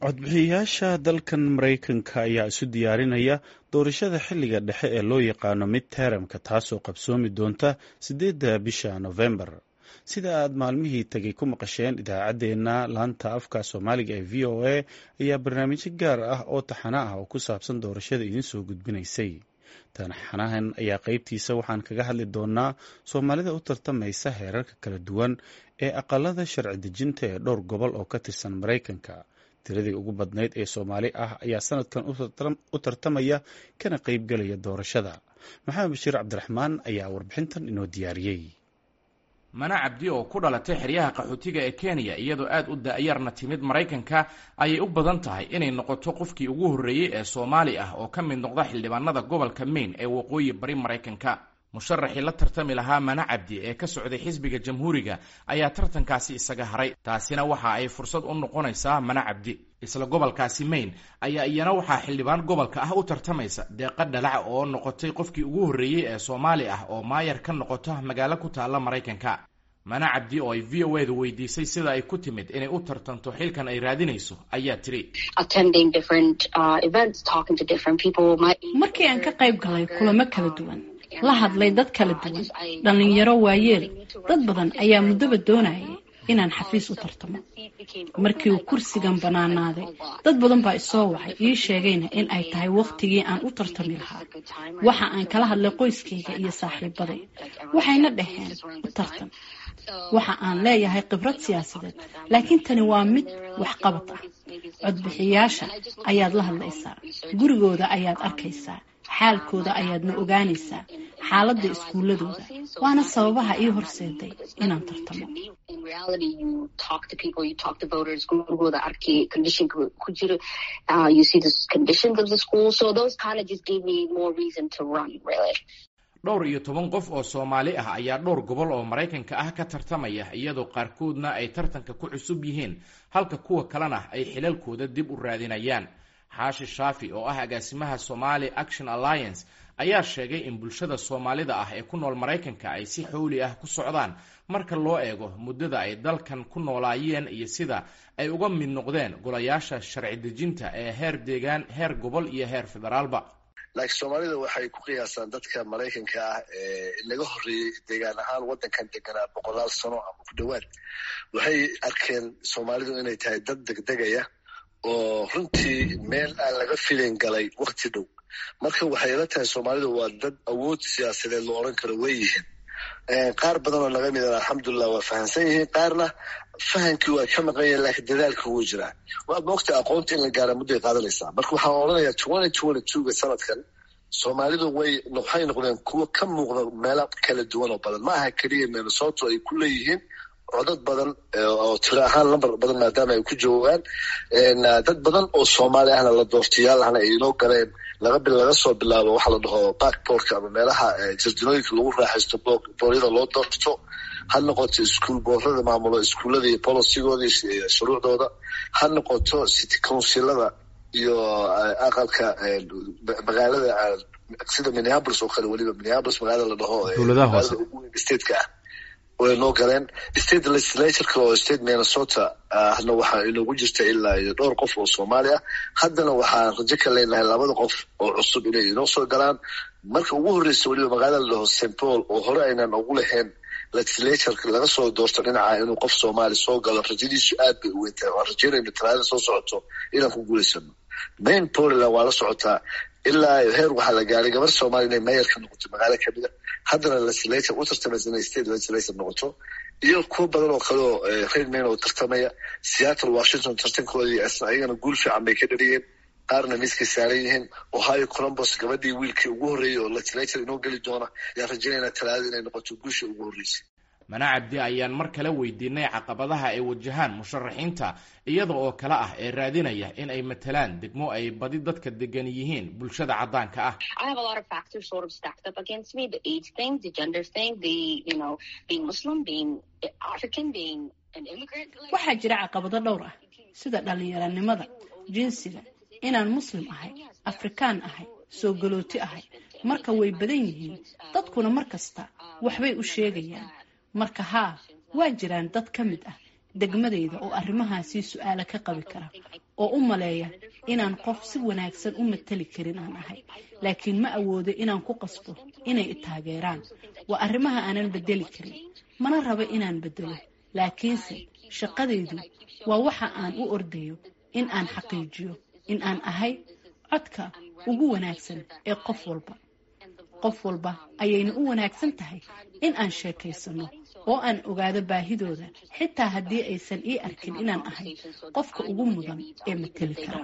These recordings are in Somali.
codbixiyayaasha dalkan maraykanka ayaa isu diyaarinaya doorashada xilliga dhexe ee loo yaqaano mid teramka taasoo qabsoomi doonta siddeedda bisha nofembar sida aad maalmihii tagay ku maqasheen idaacaddeenna laanta afka soomaaliga ee v o a ayaa barnaamijyo gaar ah oo taxana ah oo ku saabsan doorashada idiin soo gudbinaysay taxanahan ayaa qeybtiisa waxaan kaga hadli doonaa soomaalida u tartamaysa heerarka kala duwan ee aqalada sharci dejinta ee dhowr gobol oo ka tirsan maraykanka tiradii ugu badnayd ee soomaali ah ayaa sanadkan u tartamaya kana qeybgelaya doorashada maxamed bashiir cabdiraxmaan ayaa warbixintan inoo diyaariyey mana cabdi oo ku dhalatay xeryaha qaxootiga ee kenya iyadoo aad u da-yarna timid maraykanka ayay u badan tahay inay noqoto qofkii ugu horreeyey ee soomaali ah oo ka mid noqda xildhibaanada gobolka maine ee waqooyi bari maraykanka musharaxii la tartami lahaa mana cabdi ee ka socday xisbiga jamhuuriga ayaa tartankaasi isaga haray taasina waxa ay fursad u noqonaysaa mana cabdi isla gobolkaasi maine ayaa iyana waxaa xildhibaan gobolka ah u tartamaysa deeqa dhalac oo noqotay qofkii ugu horreeyey ee soomaali ah oo maayar ka noqota magaalo ku taalla maraykanka mana cabdi oo ay v o edu weydiisay sida ay ku timid inay u tartanto xilkan ay raadinayso ayaa tiri markii aan ka qayb galay kulamo kala duwan la hadlay dad kala duwan dhallinyaro waayeel dad badan ayaa muddoba doonayay inaan xafiis u tartamo markii uu kursigan bannaanaaday dad badan baa isoo wacay ii sheegayna in ay tahay wakhtigii aan u tartami lahaa waxa aan kala hadlay qoyskayga iyo saaxiibaday waxayna dhaheen u tartan waxa aan leeyahay khibrad siyaasadeed laakiin tani waa mid waxqabad ah codbixiyaasha ayaad la hadlaysaa gurigooda ayaad arkaysaa xaalkooda ayaadna ogaanaysaa xaaladda iskuuladooda waana sababaha ii horseeday inaan tartamo dhowr iyo toban qof oo soomaali ah ayaa dhowr gobol oo maraykanka ah ka tartamaya iyadoo qaarkoodna ay tartanka ku cusub yihiin halka kuwa kalena ay xilalkooda dib u raadinayaan xaashi shaafi oo ah agaasimaha somali action alliance ayaa sheegay in bulshada soomaalida ah ee ku nool maraykanka ay si xowli ah ku socdaan marka loo eego muddada ay dalkan ku noolaayeen iyo sida ay uga mid noqdeen golayaasha sharci dejinta ee heer deegaan heer gobol iyo heer federaalba laakiin soomaalida waxay ku qiyaasaan dadka maraykanka ah ee laga horreeyey deegaan ahaan waddankan deganaa boqolaal sano ama ku dhowaad waxay arkeen soomaalidu inay tahay dad degdegaya oo runtii meel aan laga filin galay wakti dhow marka waxay ila tahay soomaalidu waa dad awood siyaasadeed lo odhan karo way yihiin qaar badan oo naga midan alxamdulilah waa fahamsan yihiin qaarna fahamkii waa ka maqan yahin laakiin dadaalka wuu jiraa waa moogta aqoonta in la gaara mudday qaadanaysaa marka waxaan odhanayaa twenty twenty twoga sanadkan soomaalidu way waxay noqdeen kuwo ka muuqda meelo kala duwan oo badan ma aha keliya minnesoto ay ku leeyihiin codad badan oo tiro ahaan lambar badan maadaama ay ku joogaan dad badan oo soomaali ahna la doortayaal ahna ay inoo galeen laga laga soo bilaabo waxa la dhaho backboorka ama meelaha jarjinooyinka lagu raaxaysto booryada loo doorto ha noqoto iskuol boorada maamulo iskuullada iyo bolosigooda iyo shuruucdooda ha noqoto city councilada iyo aqalka magaalada sida minneapolis oo kale weliba minneapolis magaalada la dhaho stateka ah way noo galeen state legislatureka oo state minnesota ahna waxaa inoogu jirta ilaa iyo dhowr qof oo soomaali ah haddana waxaan rajo ka leenahay labada qof oo cusub inay inoo soo galaan marka ugu horreysa weliba magaalada la dhaho st paul oo hore aynan ugu lahayn legislatureka laga soo doorto dhinaca inuu qof soomaali soo galo rajadiisu aad bay u weyntahay waan rajeynayna talaadada soo socoto inaan ku guulaysano main poland waa la socotaa ilaa heer waxaa la gaaray gabar soomaaliya inay mayor ka noqoto magaalo kamida haddana legislature u tartamaysa inay state legislature noqoto iyo kuwo badan oo kale oo reer maine oo tartamaya seattle washington tartankoodii ayagana guul fiican bay ka dhaliyeen qaarna miiskay saaran yihiin ohio columbus gabadhii wiilkii ugu horreeyey oo legislature inoo geli doona ayaan rajeynayna talaadada inay noqoto guusha ugu horreysay mana cabdi ayaan mar kale weydiinay caqabadaha ay wajahaan musharaxiinta iyada oo kale ah ee raadinaya in ay matalaan degmo ay badi dadka degan yihiin bulshada caddaanka ah waxaa jira caqabado dhowr ah sida dhallinyaranimada jinsiga inaan muslim ahay afrikaan ahay soo galooti ahay marka way badan yihiin dadkuna mar kasta waxbay u sheegayaan marka haa waa jiraan dad ka mid ah degmadayda oo arrimahaasii su-aala ka qabi kara oo u maleeya inaan qof si wanaagsan u matali karin aan ahay laakiin ma awoodo inaan ku qasbo inay i taageeraan waa arrimaha aanan bedeli karin mana rabo inaan bedelo laakiinse shaqadaydu waa waxa aan u ordayo in aan xaqiijiyo in aan ahay codka ugu wanaagsan ee qof walba qof walba ayayna u wanaagsan tahay in aan sheekaysano oo aan ogaado baahidooda xitaa haddii aysan ii arkin inaan ahay qofka ugu mudan ee mateli kara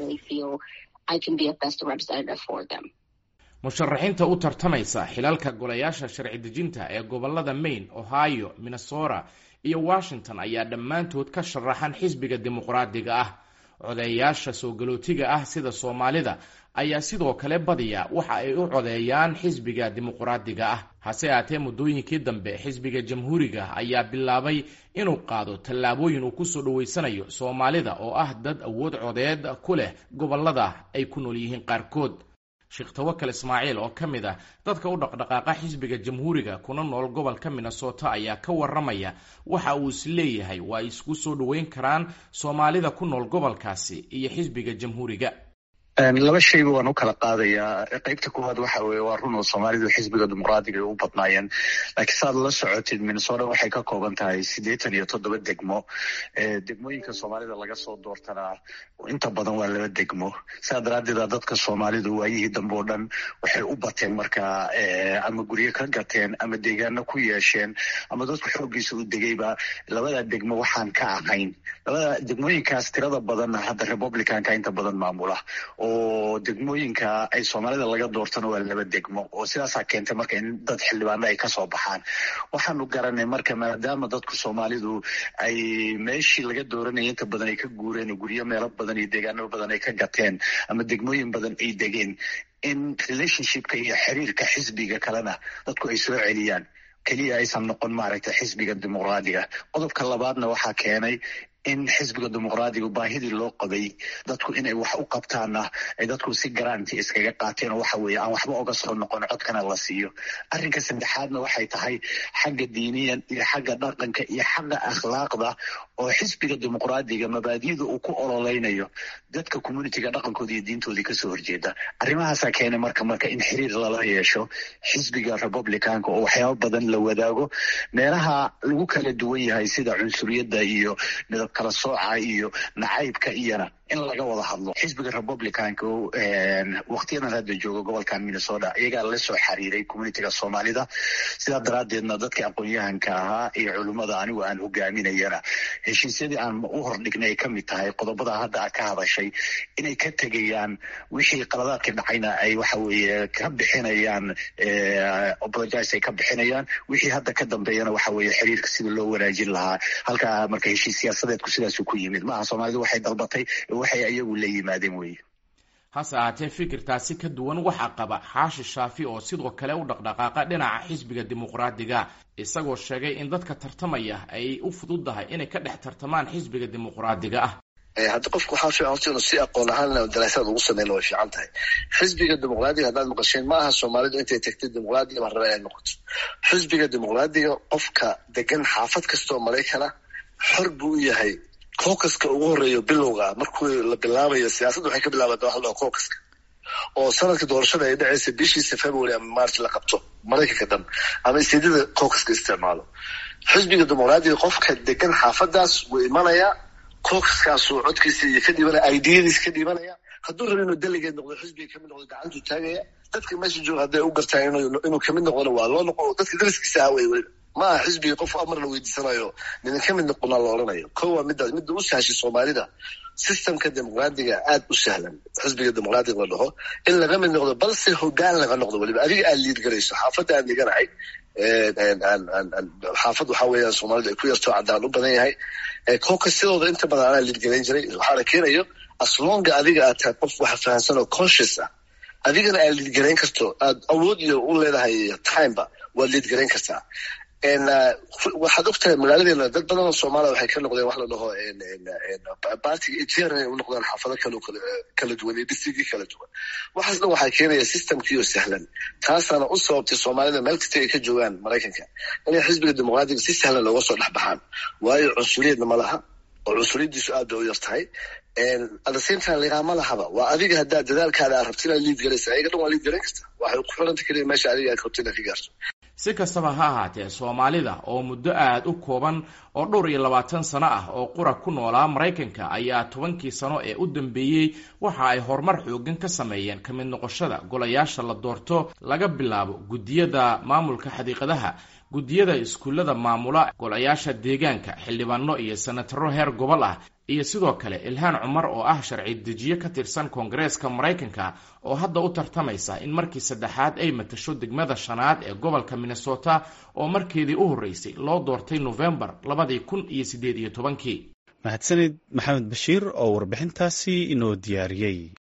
musharaxiinta u tartamaysa xilalka golayaasha sharci dejinta ee gobolada maine ohio minnesota iyo washington ayaa dhammaantood ka sharaxan xisbiga dimuqraadiga ah codeeyaasha soo galootiga ah sida soomaalida ayaa sidoo kale badiya waxa ay u codeeyaan xisbiga dimuqraadiga ah hase aatee muddooyinkii dambe xisbiga jamhuuriga ayaa bilaabay inuu qaado tallaabooyin uu kusoo dhaweysanayo soomaalida oo ah dad awood codeed ku leh gobolada ay ku nool yihiin qaarkood sheekh tawakal ismaaciil oo ka mid ah dadka u dhaqdhaqaaqa xisbiga jamhuuriga kuna nool gobolka minnesota ayaa ka waramaya waxa uu is leeyahay waa ay isku soo dhoweyn karaan soomaalida ku nool gobolkaasi iyo xisbiga jamhuuriga laba shayba waan u kala qaadayaa qeybta koowaad waxa weye waa run oo soomaalidu xisbiga dimuqraadiga ay u badnaayeen laakiin saad la socotid minnesota waxay ka kooban tahay siddeetan iyo toddoba degmo degmooyinka soomaalida laga soo doortanaa inta badan waa laba degmo saa daraaddeeda dadka soomaalidu waayihii dambe oo dhan waxay u bateen markaa ama guryo ka gateen ama deegaano ku yeesheen ama dadku xooggiisa u degayba labada degmo waxaan ka ahayn labada degmooyinkaas tirada badanna hadda republicanka inta badan maamula oo degmooyinka ay soomaalida laga doortana waa laba degmo oo sidaasaa keentay marka in dad xildhibaano ay kasoo baxaan waxaanu garanay marka maadaama dadku soomaalidu ay meeshii laga dooranaya inta badan ay ka guureen guryo meelo badan iyo deegaano badan ay ka gateen ama degmooyin badan ay degeen in relationshipka iyo xiriirka xisbiga kalena dadku ay soo celiyaan keliya aysan noqon maaragtay xisbiga dimuqraadiga qodobka labaadna waxaa keenay in xisbiga dimuqraadiga baahidii loo qabay dadku inay wax u qabtaanna ay dadku si garanti iskaga qaateen oo waxa weeye aan waxba oga soo noqon codkana la siiyo arrinka saddexaadna waxay tahay xagga diiniyan iyo xagga dhaqanka iyo xagga akhlaaqda oo xisbiga dimuqraadiga mabaadida uu ku ololeynayo dadka communitiga dhaqankooda iyo diintoodii kasoo horjeeda arrimahaasaa keenay marka marka in xiriir lala yeesho xisbiga republicanka oo waxyaaba badan la wadaago meelaha lagu kala duwan yahay sida cunsuriyadda iyo midab kala sooca iyo nacaybka iyona in laga wada hadlo xisbiga republicanka waktiyadan hadda jooga gobolkan minnesota iyagaa la soo xiriiray communitiga soomaalida sidaa daraaddeedna dadka aqoon-yahanka ahaa iyo culimmada anigu aan hogaaminayana heshiisyadii aan u hordhignay ay ka mid tahay qodobada hadda a ka hadashay inay ka tegayaan wixii qaladaadka dhacayna ay waxa weeye ka bixinayaan apologize ay ka bixinayaan wixii hadda ka dambeeyana waxa weeye xiriirka sida loo wanaajin lahaa halkaa marka heshiis siyaasadeedku sidaasu ku yimid maaha soomaalidu waxay dalbatay waxay ayagu la yimaadeen weye hase ahaatee fikirtaasi ka duwan waxaa qaba xaashi shaafi oo sidoo kale u dhaqdhaqaaqa dhinaca xisbiga dimuqraadiga isagoo sheegay in dadka tartamaya ay u fududdahay inay ka dhex tartamaan xisbiga dimuqraadiga ah haddi qofku waxaa fiican horta inuu si aqoon ahaan daraasaad ugu sameyna way fiican tahay xisbiga dimuqraadiga haddaad maqasheen ma aha soomaalidu intay tagtay dimuqraadiga baan raba inay noqoto xisbiga dimuqraadiga qofka degan xaafad kastaoo maraykana xor buu u yahay cookaska ugu horeeyo bilowga markuu la bilaabayo siyaasadda waxay ka bilaabataa waxa la dhaha cookaska oo sanadka doorashada ay dhacaysa bishiisa february ama march la qabto maraykanka dhan ama isteedada cookaska isticmaalo xisbiga dimuqraadiga qofka degan xaafadaas wuu imanayaa cookaskaasuu codkiisa iyo ka dhibanaya ideyadiisa ka dhibanaya hadduu rabo inuu delegeed noqdo xisbiga kamid noqdo gacantuu taagaya dadka meesha jooga hadday u gartaan inuu kamid noqdona waa loo noqo dadka dariskiisa ah wey weliba ma aha xisbiga qof amar la weydiisanayo nidan ka mid noqonaa la odhanayo ko waa midaas midda u sahashay soomaalida systemka dimuqraadiga aada u sahlan xisbiga dimuqraadiga la dhaho in laga mid noqdo balse hogaan laga noqdo weliba adiga aad liid garayso xaafadda aan dhiganahay xaafad waxaa weeyaan soomaalidu ay ku yarto caddaan u badan yahay koka sidooda inta badan anaa liid garayn jiray waxaana keenayo aslonga adiga aad tahay qof waxa fahamsan oo conscious ah adigana aad liid garayn karto aad awood iyo u leedahay timeba waad liid garayn kartaa waxaad og tahay magaaladeena dad badan oo soomaaliya waxay ka noqdeen wax la dhaho bartiga etr inay u noqdaan xaafado kal kala duwan iyo districtyo kala duwan waxaas dhan waxaa keenaya systemkiioo sahlan taasaana u sababtay soomaalida meel kasta ay ka joogaan maraykanka inay xisbiga dimuqraadiga si sahlan looga soo dhex baxaan waayo cunsuriyadna ma laha oo cunsuriyadiisu aad bay u yar tahay adaseintan liqaama lahaba waa adiga haddaa dadaalkaada aad rabti inaad liid galaysa ayaga dhan waa liid garan karta waxay ku xiranta keliya meesha adiga aad rabti inaad ka gaarto si kastaba ha ahaatee soomaalida oo muddo aada u kooban oo dhowr iyo labaatan sano ah oo qura ku noolaa maraykanka ayaa tobankii sano ee u dambeeyey waxa ay horumar xoogan ka sameeyeen ka mid noqoshada golayaasha la doorto laga bilaabo guddiyada maamulka xadiiqadaha guddiyada iskuullada maamula golayaasha deegaanka xildhibaano iyo senataro heer gobol ah iyo sidoo kale ilhaan cumar oo ah sharci dejiye ka tirsan koongareeska maraykanka oo hadda u tartamaysa in markii saddexaad ay matasho degmada shanaad ee gobolka minnesota oo markeedii u horreysay loo doortay nofembar labadii kun iyo siddeed iyo tobankii mahadsanid maxamed bashiir oo warbixintaasi inoo diyaariyey